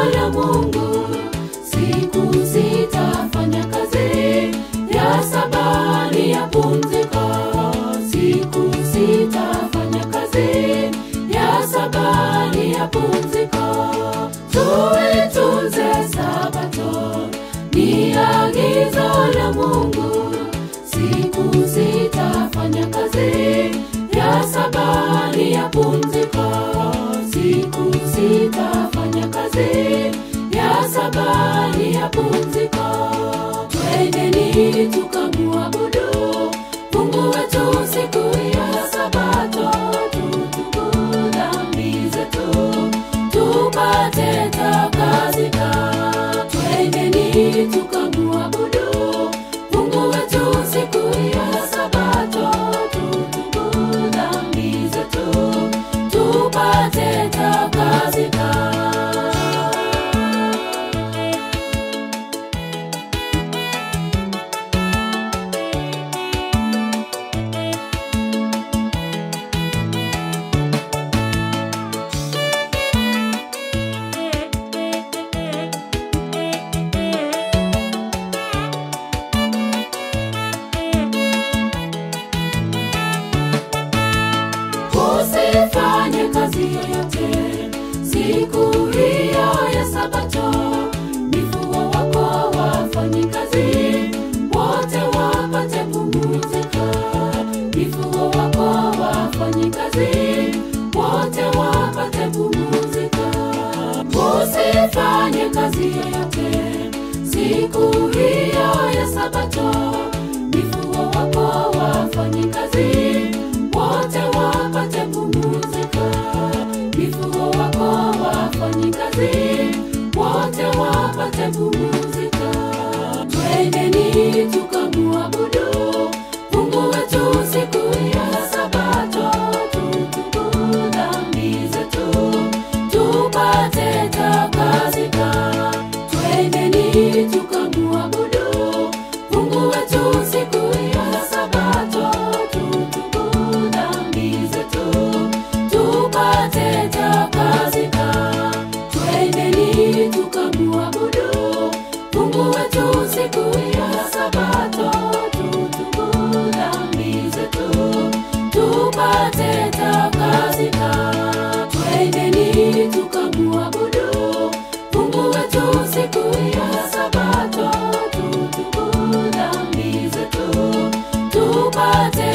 la Mungu. Siku sita fanya kazi, ya saba ni ya pumziko. Siku sita fanya kazi, ya saba ni ya pumziko. Tuitunze Sabato, ni agizo la Mungu. Siku sita fanya kazi, ya saba ni ya pumziko. Siku sita fanya kazi, ya saba ni ya pumziko. Twendeni tukamuabudu Mungu wetu siku ya Sabato, tutubu dhambi zetu tupate takazika. Twendeni tukamuabudu Mungu wetu siku ya Sabato, tutubu dhambi zetu tupate takazika. usifanye kazi yoyote siku hiyo ya sabato mifugo wako wafanyi kazi wote wapate pumzika mifugo wako wafanyi kazi wote wapate pumzika usifanye kazi yoyote siku hiyo ya sabato mifugo wako wafanyi kazi wote wapate pumzika mifugo wako wafanyi kazi wote wapate pumzika twendeni tukamuabudu mungu wetu siku ya sabato tutubu dhambi zetu tupate takazika twendeni tukamuabudu mungu wetu siku ya sabato tutubu dhambi zetu tupate takazika twendeni tukamuabudu mungu wetu siku ya sabato tutubu dhambi zetu tupate takazika twendeni tukamuabudu mungu wetu siku ya sabato tutubu dhambi zetu tupate takazika twendeni tukamuabudu mungu wetu siku ya sabato tutubu dhambi zetu tupate takazika twendeni tukamuabudu mungu wetu siku ya sabato tutubu dhambi zetu tupate takazika twendeni tukamuabudu mungu wetu siku ya sabato tutubu dhambi zetu tupate takazika tupate